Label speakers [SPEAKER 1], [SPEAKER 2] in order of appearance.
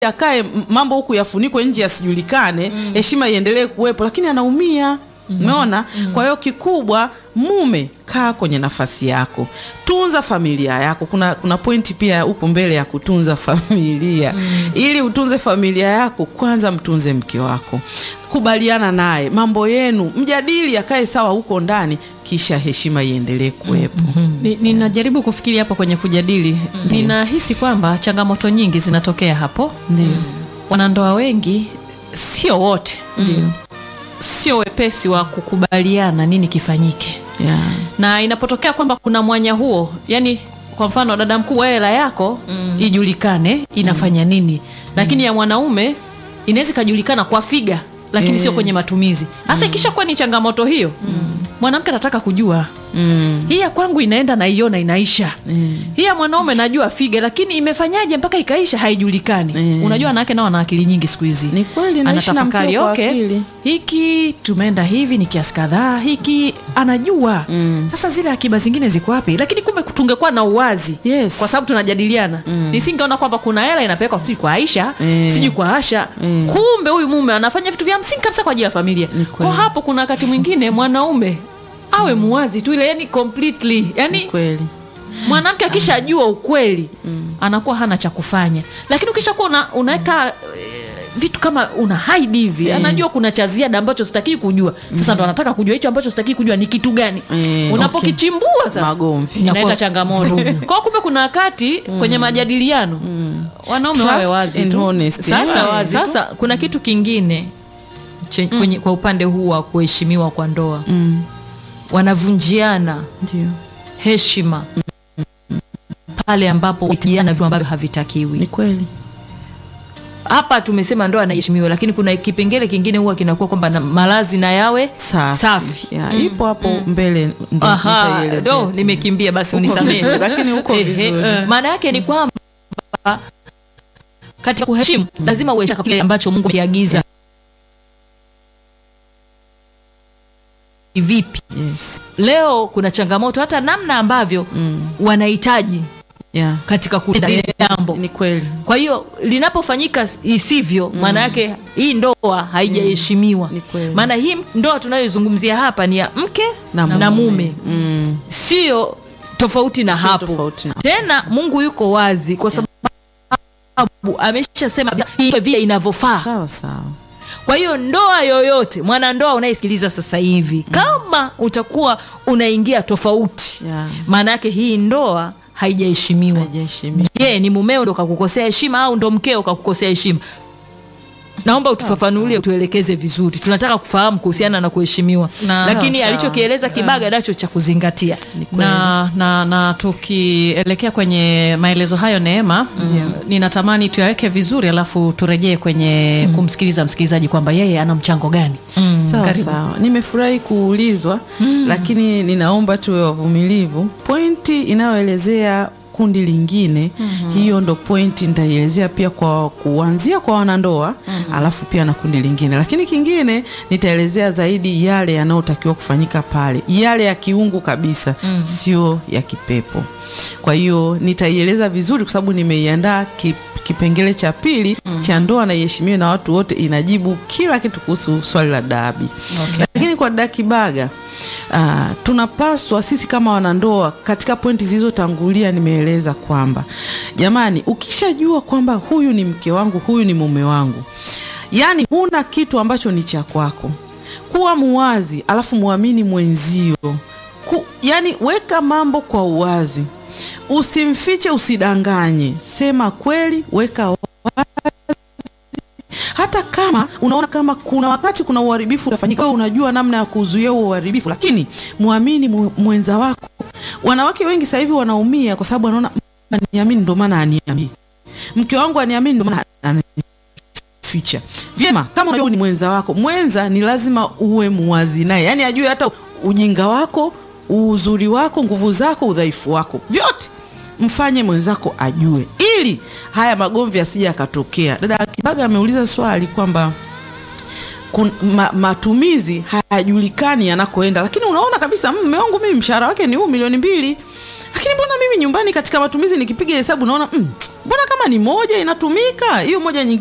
[SPEAKER 1] akae m- mambo huku yafunikwe nje yasijulikane heshima iendelee kuwepo lakini anaumia umeona kwa hiyo kikubwa mume kaa kwenye nafasi yako tunza familia yako kuna kuna pointi pia huko mbele ya kutunza familia ili utunze familia yako kwanza mtunze mke wako kubaliana naye mambo yenu mjadili akae sawa huko ndani kisha heshima iendelee kuwepo
[SPEAKER 2] Ni- ninajaribu kufikiri hapo kwenye kujadili ninahisi kwamba changamoto nyingi zinatokea hapo
[SPEAKER 1] Ndio.
[SPEAKER 2] wanandoa wengi sio wote sio wepesi wa kukubaliana nini kifanyike
[SPEAKER 1] yeah.
[SPEAKER 2] na inapotokea kwamba kuna mwanya huo yani kwa mfano dada mkubwa hela yako mm. ijulikane inafanya nini lakini ya mwanaume inaweza ikajulikana kwa figa lakini
[SPEAKER 1] Eh.
[SPEAKER 2] sio kwenye matumizi hasa ikishakuwa ni changamoto hiyo mwanamke atataka kujua
[SPEAKER 1] mm.
[SPEAKER 2] hii ya kwangu inaenda naiona inaisha hii ya mwanaume najua figa lakini imefanyaje mpaka ikaisha haijulikani
[SPEAKER 1] Mm.
[SPEAKER 2] unajua wanawake nao wana akili nyingi siku hizi
[SPEAKER 1] Ni kweli, naishi na
[SPEAKER 2] anatafakari
[SPEAKER 1] mkeo kwa
[SPEAKER 2] okay,
[SPEAKER 1] akili."
[SPEAKER 2] hiki tumeenda hivi ni kiasi kadhaa hiki anajua mm. sasa zile akiba zingine ziko wapi lakini kumbe tungekuwa na uwazi
[SPEAKER 1] Yes.
[SPEAKER 2] kwa sababu tunajadiliana mm. nisingeona kwamba kuna hela inapelekwa sijui kwa aisha
[SPEAKER 1] Eh.
[SPEAKER 2] sijui kwa asha
[SPEAKER 1] Eh.
[SPEAKER 2] kumbe huyu mume anafanya vitu vya msingi kabisa kwa ajili ya familia
[SPEAKER 1] Ni kweli.
[SPEAKER 2] kwa hapo kuna wakati mwingine mwanaume awe muwazi tu ile yani completely yani
[SPEAKER 1] kweli
[SPEAKER 2] mwanamke akishajua ukweli anakuwa hana cha kufanya lakini ukishakuwa una, unaweka eh, vitu kama una hide hivi anajua kuna cha ziada ambacho sitakii kujua sasa ndo anataka kujua hicho ambacho sitakii kujua ni kitu gani
[SPEAKER 1] Eh,
[SPEAKER 2] unapokichimbua sasa
[SPEAKER 1] Magomvi.
[SPEAKER 2] inaleta Inakuwa changamoto kwao kumbe kuna wakati kwenye majadiliano wanaume wawe
[SPEAKER 1] Trust
[SPEAKER 2] wazi
[SPEAKER 1] and
[SPEAKER 2] tu
[SPEAKER 1] honesty.
[SPEAKER 2] sasa
[SPEAKER 1] Yeah.
[SPEAKER 2] wazi tu.
[SPEAKER 3] sasa kuna kitu kingine che, kwenye, kwa upande huu wa kuheshimiwa kwa ndoa
[SPEAKER 1] mm.
[SPEAKER 3] wanavunjiana
[SPEAKER 1] ndio
[SPEAKER 3] heshima pale ambapo witiana vitu ambavyo havitakiwi
[SPEAKER 1] ni kweli
[SPEAKER 3] hapa tumesema ndoa anaheshimiwa lakini kuna kipengele kingine huwa kinakuwa kwamba na malazi na yawe
[SPEAKER 1] safi,
[SPEAKER 3] safi.
[SPEAKER 1] Ya, ipo hapo mbele ndo
[SPEAKER 3] Aha,
[SPEAKER 1] nitaielezea.
[SPEAKER 3] do nimekimbia basi
[SPEAKER 1] Uko
[SPEAKER 3] unisamehe
[SPEAKER 1] vizuri, lakini uko
[SPEAKER 3] Ehe,
[SPEAKER 1] vizuri.
[SPEAKER 3] maana yake ni kwamba katika kuheshimu lazima uheshimu kile ambacho Mungu amekiagiza vipi
[SPEAKER 1] yes.
[SPEAKER 3] leo kuna changamoto hata namna ambavyo mm. wanahitaji
[SPEAKER 1] yeah.
[SPEAKER 3] katika kutenda lile jambo
[SPEAKER 1] ni kweli
[SPEAKER 3] kwa hiyo linapofanyika isivyo maana yake hii ndoa haijaheshimiwa
[SPEAKER 1] Ni kweli.
[SPEAKER 3] maana hii ndoa tunayoizungumzia hapa ni ya mke
[SPEAKER 1] Na
[SPEAKER 3] na,
[SPEAKER 1] mume.
[SPEAKER 3] mume
[SPEAKER 1] mm.
[SPEAKER 3] sio tofauti na
[SPEAKER 1] Sio
[SPEAKER 3] hapo
[SPEAKER 1] tofauti na-
[SPEAKER 3] tena mungu yuko wazi kwa sababu ameshasema iwe vile inavyofaa
[SPEAKER 1] sawa sawa
[SPEAKER 3] kwa hiyo ndoa yoyote mwanandoa unayesikiliza sasa hivi kama utakuwa unaingia tofauti
[SPEAKER 1] Yeah.
[SPEAKER 3] maana yake hii ndoa haijaheshimiwa
[SPEAKER 1] Haijaheshimiwa.
[SPEAKER 3] je ni mumeo ndo kakukosea heshima au ndo mkeo kakukosea heshima naomba utufafanulie utuelekeze vizuri tunataka kufahamu kuhusiana na kuheshimiwa
[SPEAKER 2] Na-
[SPEAKER 3] lakini
[SPEAKER 1] Sawa,
[SPEAKER 3] alichokieleza kibaga nacho cha kuzingatia
[SPEAKER 2] na, na, na tukielekea kwenye maelezo hayo neema mm. ninatamani tuyaweke vizuri alafu turejee kwenye mm. kumsikiliza msikilizaji kwamba yeye ana mchango gani mm.
[SPEAKER 1] sawa
[SPEAKER 2] Karibu.
[SPEAKER 1] sawa nimefurahi kuulizwa lakini ninaomba tuwe wavumilivu pointi inayoelezea kundi lingine hiyo ndo pointi nitaielezea pia kwa kuanzia kwa wanandoa alafu pia na kundi lingine lakini kingine nitaelezea zaidi yale yanayotakiwa kufanyika pale yale ya kiungu kabisa sio ya kipepo kwa hiyo nitaieleza vizuri kwa sababu nimeiandaa ki, kipengele cha pili cha ndoa na iheshimiwe na watu wote inajibu kila kitu kuhusu swali la dabi
[SPEAKER 2] Okay.
[SPEAKER 1] lakini kwa dakibaga uh, tunapaswa sisi kama wanandoa katika pointi zilizotangulia nimeeleza kwamba jamani ukishajua kwamba huyu ni mke wangu huyu ni mume wangu yaani huna kitu ambacho ni cha kwako kuwa muwazi alafu muamini mwenzio Ku, yani weka mambo kwa uwazi usimfiche usidanganye sema kweli weka hata kama unaona kama kuna wakati kuna uharibifu utafanyika, wewe unajua namna ya kuzuia huo uharibifu, lakini muamini mu- mwenza wako. Wanawake wengi sasa hivi wanaumia kwa sababu wanaona "Mm, aniamini ndio maana aniamini, mke wangu aniamini ndio maana anificha. Vyema, kama unajua ni mwenza wako, mwenza ni lazima uwe muwazi naye, yaani ajue hata ujinga wako, uzuri wako, nguvu zako, udhaifu wako, vyote mfanye mwenzako ajue, ili haya magomvi asije yakatokea. Dada Kibaga ameuliza swali kwamba kun, ma, matumizi hayajulikani yanakoenda, lakini unaona kabisa "Mm, mume wangu mimi mshahara wake ni huu milioni mbili, lakini mbona mimi nyumbani katika matumizi nikipiga hesabu naona mm, mbona kama ni moja inatumika hiyo moja nyingine